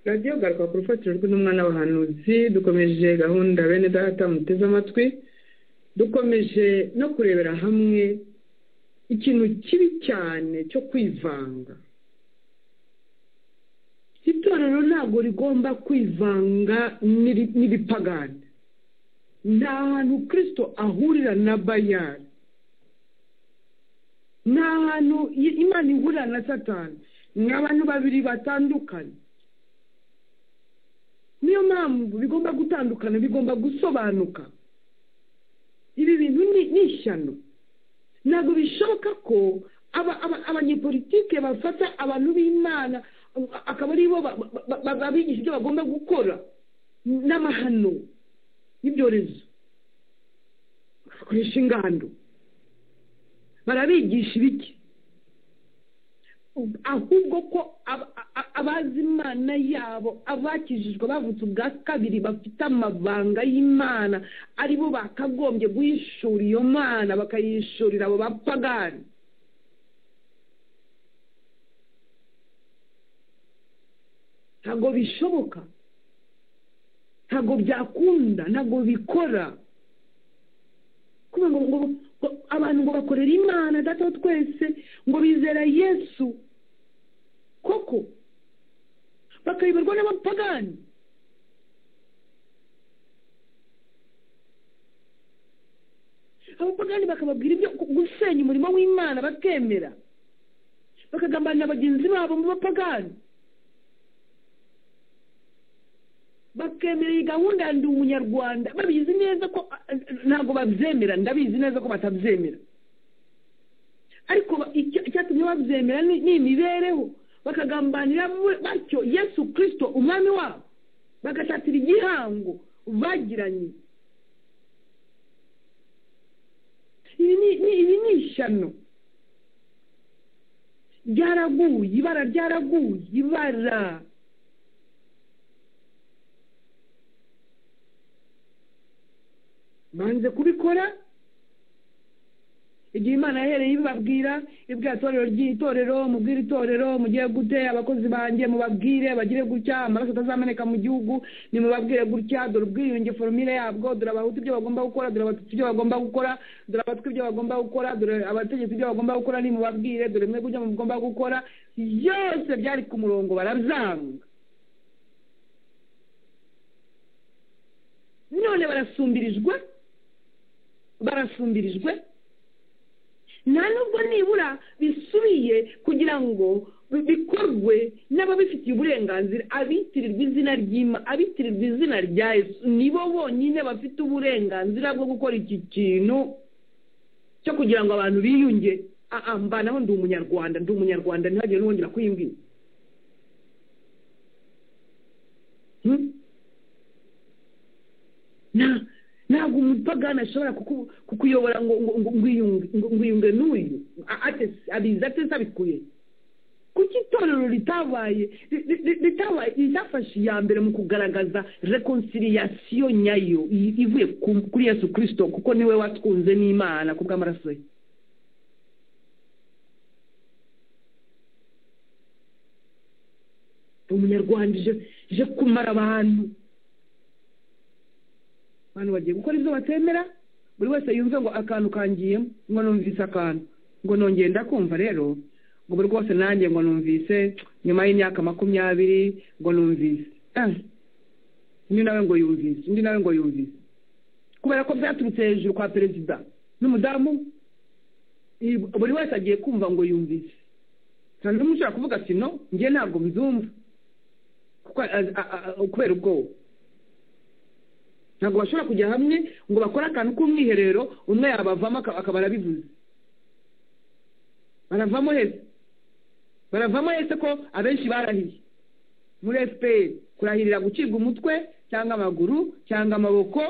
radiyo garuka ku rufatiro rw'intumwa n'abahanuzi dukomeje gahunda bene data muteze amatwi dukomeje no kurebera hamwe ikintu kibi cyane cyo kwivanga itorero ntabwo rigomba kwivanga n'ibipagani nta hantu kirisito ahurira na bayari ni ahantu imana ihurira na satani ni abantu babiri batandukanye niyo mpamvu bigomba gutandukana bigomba gusobanuka ibi bintu ni ishyano ntabwo bishoboka ko abanyepolitike bafata abantu b'imana akaba ari bo babigisha ibyo bagomba gukora n'amahano y'ibyorezo bagakoresha ingando barabigisha ibiki ahubwo ko abazi imana yabo abakijijwe bavutse ubwa kabiri bafite amabanga y'imana aribo bakagombye guhishura iyo mana bakayishurira abo bapagani ntabwo bishoboka ntabwo byakunda ntabwo bikora kubera ngo abantu ngo bakorere imana data twese ngo bizera yesu koko bakayoborwa n'abapagani abapagani bakababwira ibyo gusenya umurimo w'imana bakemera bakagambanira bagenzi babo mu bapagani bakemera iyi gahunda ya ndi umunyarwanda babizi neza ko ntabwo babyemera ndabizi neza ko batabyemera ariko icyatumye babyemera ni imibereho bakagambanira batyo yesu kirisito umwami wabo bagashatira igihango bagiranye ibi ni ishyano ryaraguye ibara ryaraguye ibara banze kubikora igihe imana yahereye ibibabwira ibwira itorero ry'itorero mubwire itorero mugiye gute abakozi banjye mubabwire bagire gutya amaraso atazameneka mu gihugu nimubabwire gutya dore ubwiyunge foromire yabwo dore abahutu ibyo bagomba gukora dore abatutsi ibyo bagomba gukora dore abatwi ibyo bagomba gukora dore abategetsi ibyo bagomba gukora nimubabwire dore mwe gutya mugomba gukora byose byari ku murongo barabyanga none barasumbirijwe barasumbirijwe nta nubwo nibura bisubiye kugira ngo bikorwe n'ababifitiye uburenganzira abitirirwa izina ry'ima abitirirwa izina rya yesu nibo bonyine bafite uburenganzira bwo gukora iki kintu cyo kugira ngo abantu biyunge mbanaho ndi umunyarwanda ndi umunyarwanda ntihagire n'uwongera kuyibwira ntabwo umupagani ashobora kukuyobora ngo ngwiyunge n'uyu abizi atese abikuye kuko itorero ritabaye ritafashe iya mbere mu kugaragaza rekonciliasiyo nyayo ivuye kuri yesu kirisito kuko niwe watwunze n'imana ku bw'amaraso ye umunyarwanda ije kumara abantu abantu bagiye gukora ibyo batemera buri wese yumve ngo akantu kangiyemo ngo numvise akantu ngo nongenda kumva rero ngo buri rwose nanjye ngo numvise nyuma y'imyaka makumyabiri ngo numvise undi nawe ngo yumvise undi nawe ngo yumvise kubera ko byaturutse hejuru kwa perezida n'umudamu buri wese agiye kumva ngo yumvise cyane ushobora kuvuga ati no njye ntabwo mbyumva kubera ubwoba ntabwo bashobora kujya hamwe ngo bakore akantu k'umwiherero umwe yabavamo akaba arabivuze baravamo hese baravamo hese ko abenshi barahiye muri efuperi kurahirira gucibwa umutwe cyangwa amaguru cyangwa amaboko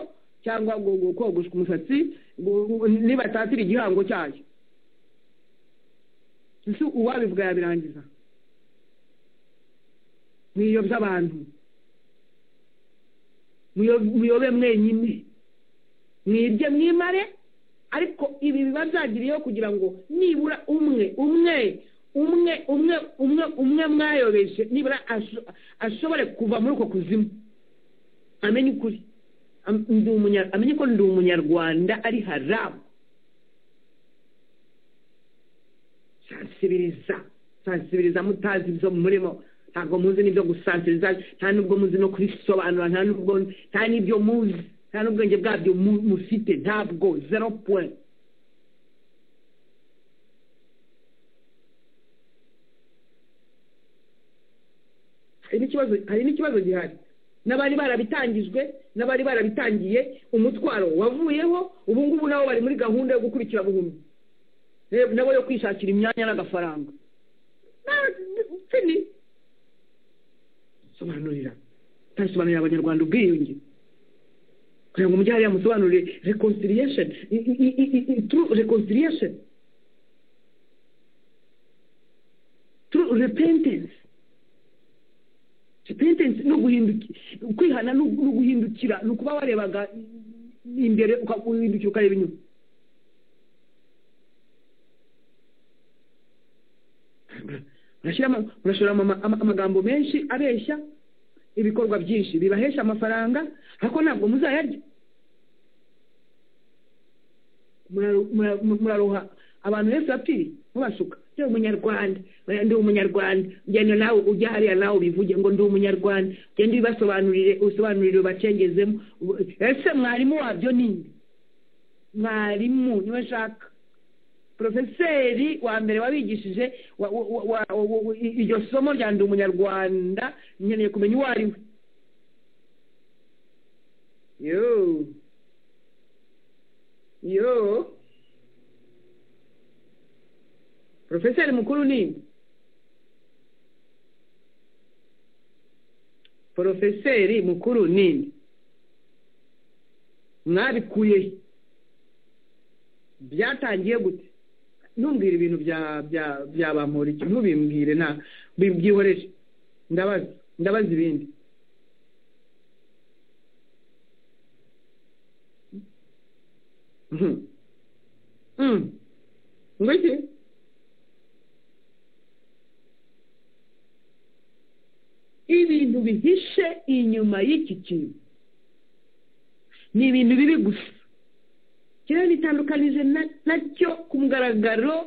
cyangwa kogoshwa umusatsi nibatatira igihango cyayo ese uwabivuga yabirangiza mwiyobya abantu muyobe mwenyine mwirye mwimare ariko ibi biba byagiriyeho kugira ngo nibura umwe umwe umwe umwe umwe umwe mwayobeje nibura asho- ashobore kuva muri uko kuzimu amenye ukuri Am- ndi umunya- amenye ko ndi umunyarwanda ari harabu sansibiriza sansibiriza mutazi ibyo murimo ntabwo muzi n'ibyo gusansibiriza nta n'ubwo muzi no kubisobanura nta n'ubwo nta n'ibyo muzi nta n'ubwenge bwabyo mu- mufite ntabwo zero point hari n'ikibazo hari n'ikibazo gihari n'abari barabitangijwe n'abari barabitangiye umutwaro wavuyeho ubu ngubu nabo bari muri gahunda yo gukurikira buhumyi Ne- nabo yo kwishakira imyanya n'agafaranga Na- fini sobanurira tasobanurira abanyarwanda ubwiyunge kugira ngo umujyi hariya musobanurire reconciliation i- i- i- i- i- through reconciliation through repentance repentance ni uguhinduki kwihana ni ugu- ni uguhindukira ni ukuba warebaga imbere uka- uhindukira ukareba inyuma Murashyiramo- murashoramo ama- ama- amagambo menshi abeshya ibikorwa byinshi bibahesha amafaranga ariko ntabwo muzayarya Muraru- mura- mu- muraruha abantu benshi bapfiriye mubasuka ndi umunyarwanda oya ndi umunyarwanda ugenda nawe ujya hariya nawe ubivuge ngo ndi umunyarwanda ugende ubibasobanurire usobanurire ubacengezemo Ubu- ese mwarimu wabyo ni nde mwarimu niwe nshaka porofeseri wa mbere wabigishije wa- wa- wa- wa- wa- i- iryo somo rya ndi umunyarwanda nkeneye kumenya uwo ari we yoo yo profeseri mukuru ni porofeseri mukuru ni mwabikuye he? byatangiye gute ntumbwire ibintu bya bya bya bampora iki ntubimbwire nta bibyihoreje ndabaza ndabaza ibindi Mhm. Mm. ngo iki ibintu bihishe inyuma y'iki kintu ni ibintu bibi gusa kiriya nitandukanije na- nacyo ku mugaragaro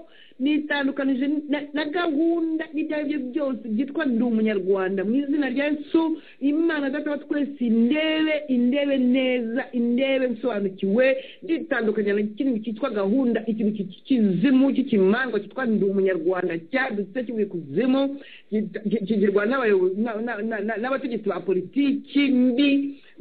nitandukanije na- na gahunda n'ibyo ari byo byose byitwa ndi umunyarwanda mu izina rya yesu imana data wa twese indebe indebe neza indebe nsobanukiwe nditandukanya na kintu cyitwa gahunda ikintu cy'i- cy'ikizimu cy'ikimanza cyitwa ndi umunyarwanda cyadutse kivuye kuzimu gita- ki- kigirwa n'abayobozi na- na- na- na- n'abategetsi ba politiki mbi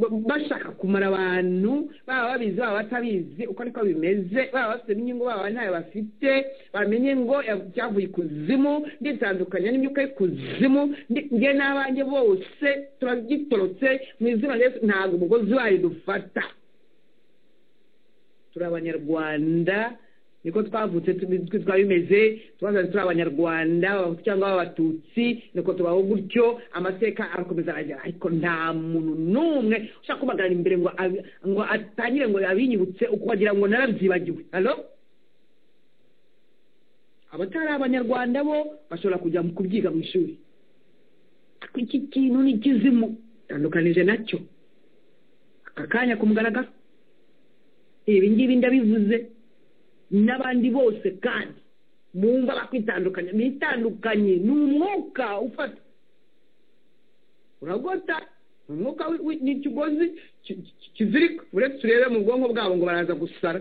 ba- bashaka kumara abantu baba babizi baba batabizi uko niko bimeze baba bafite n'inyungu baba ntayo bafite bamenye ngo ya- cyavuye ikuzimu nditandukanya n'imyuka y'ikuzimu ndi- njye n'abanjye bose turagitorotse mu izina rya Yesu, ntabwo umugozi wayo dufata turi abanyarwanda niko twavutse tubi- twe twari bimeze twazaze turi abanyarwanda abahutu cyangwa abatutsi niko tubaho gutyo amateka arakomeza aragera ariko nta muntu n'umwe ushaka kubagarara imbere ngo abi- ngo atangire ngo abinyibutse uko wagira ngo narabyibagiwe halo abatari abanyarwanda bo bashobora kujya mu kubyiga mu ishuri ariko iki kintu ni ikizimu tandukanije nacyo aka kanya kumugaragaro ibi ngibi ndabivuze n'abandi bose kandi bumva bakwitandukanya bitandukanye ni umwuka ufata uragota ni umwuka wi- wi- ni ikigozi ki- ki- kizirika uretse urebe mu bwonko bwabo ngo baraza gusara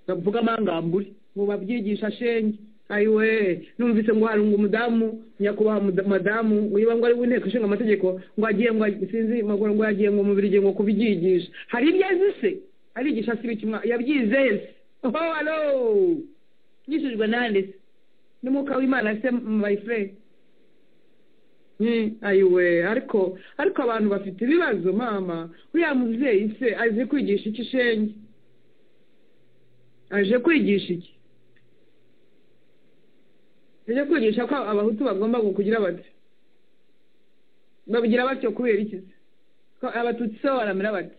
bavuga amangambure ngo babyigisha shenge ayiwe numvise ngo hari ngo umudamu nyakubahwa muda- madamu ngo niba ngo ari w'inteko ishinga amategeko ngo agiye ngo ag- sinzi ngo ngo yagiye ngo mu birigi ngo kubyigisha hari ibyo azi se arigisha se ibiki mwa- yabyize he se oho alo yigishijwe nande se n'umwuka w'imana se my friend Mm, ayiwe ariko ariko abantu bafite ibibazo mama uriya mubyeyi se azi kwigisha iki shenge aje kwigisha iki aje kwigisha ko abahutu bagomba kugira bati babigira batyo kubera iki se ko abatutsi se baramira bati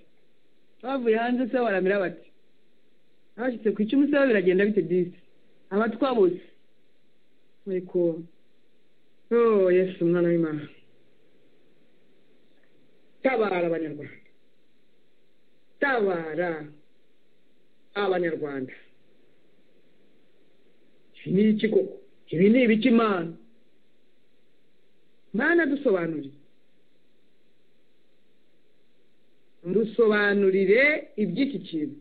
bavuye hanze se baramira bati abashyitse ku icumi se bo biragenda bite disi abatwa bose ariko oh yesu umwana w'imana tabara abanyarwanda tabara abanyarwanda iki ni iki koko ibi ni ibiki imana mana dusobanurire dusobanurire iby'iki kintu